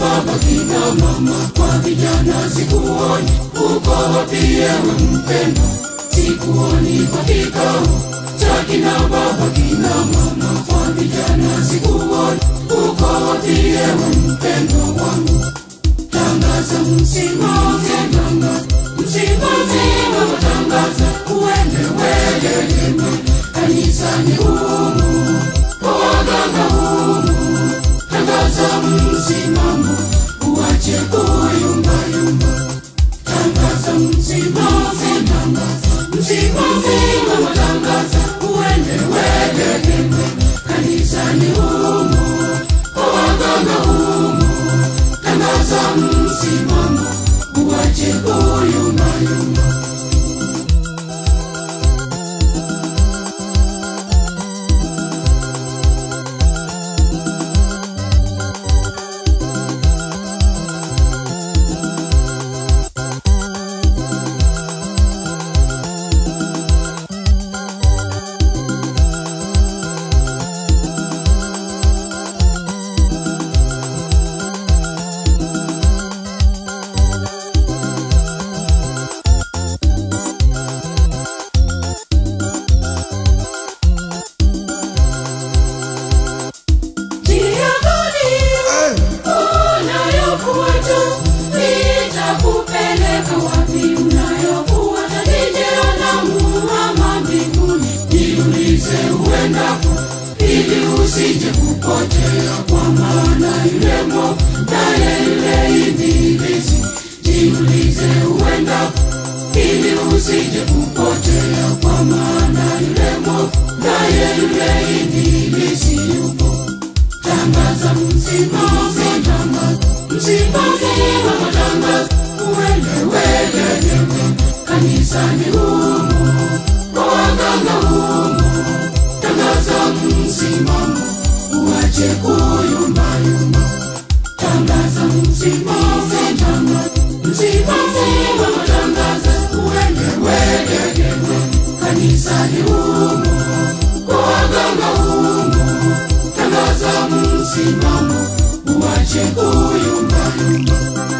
baba kina mama kwa vijana sikuoni uko wapi ewe mpendwa sikuoni kwa kikao cha kina baba kina mama kwa vijana sikuoni uko wapi ewe mpendwa wangu tangaza msimamo tangaza msimamo tangaza uende welelema kanisani humu kwa waganga humu tangaza msimamo uache kuyumbayumba tangaza msimamo tangaza msimamo tangaza uende welelema kanisani humu kwa waganga humu tangaza msimamo uache kuyumbayumba Njia gani unayofuata? Nitakupeleka wapi unayofuata? Ni jehanamu ama mbinguni? Jiulize uendapo, ili usije kupotea, kwa maana yule mwovu naye yule ibilisi. Jiulize uendapo, ili usije kupotea, kwa maana yule mwovu naye yule ibilisi yupo tangaza msimamo tangaza msimamo tangaza uende welelema kanisani humu kwa waganga humu tangaza msimamo uache kuyumbayumba tangaza msimamo tangaza msimamo tangaza uende welelema kanisani humu kwa waganga humu tangaza msimamo uache kuyumbayumba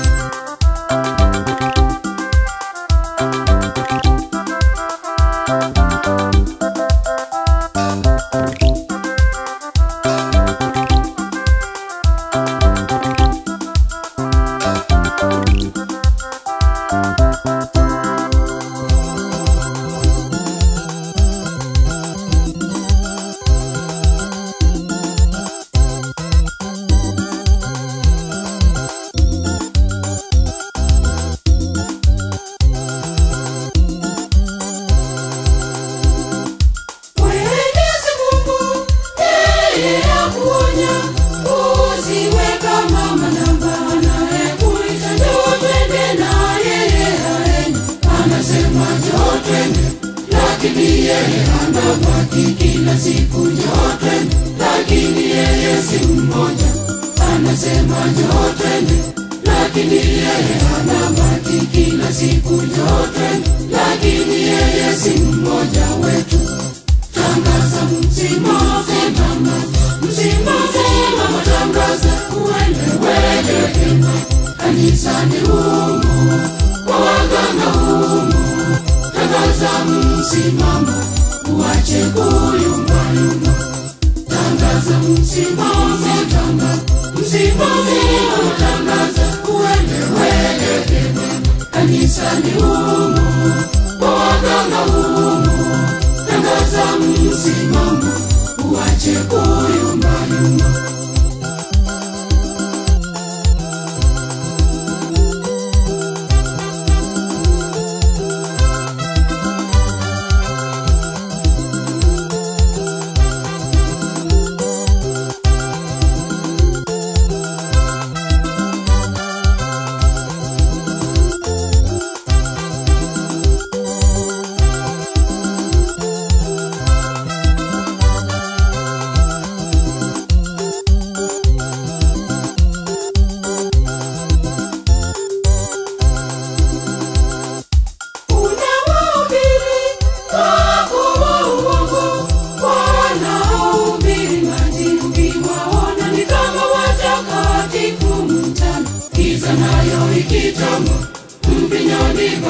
Mwenyezi Mungu yeye akuonya, usiwe kama manamba anayekuita njoo twende na yeye haendi. Anasema njoo twende, lakini yeye anabaki kila siku njoo twende, lakini yeye si mmoja. Anasema njoo twende, lakini yeye anabaki kila siku njoo twende, lakini yeye si mmoja wetu tangaza msimamo tangaza msimamo tangaza uende welelema kanisani humu kwa waganga humu tangaza msimamo uache kuyumbayumba tangaza msimamo tangaza msimamo tangaza uende welelema kanisani humu kwa waganga humu tangaza msimamo uache kuyumbayumba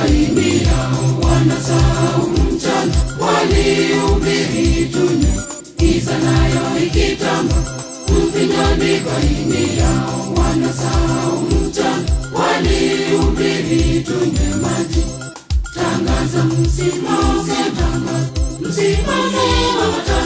divai yao wanasahau mchana walihubiri tunywe giza nayo ikitamba mvinyo divai yao wanasahau mchana walihubiri tunywe maji tangaza msimamo tangaza msimamo wa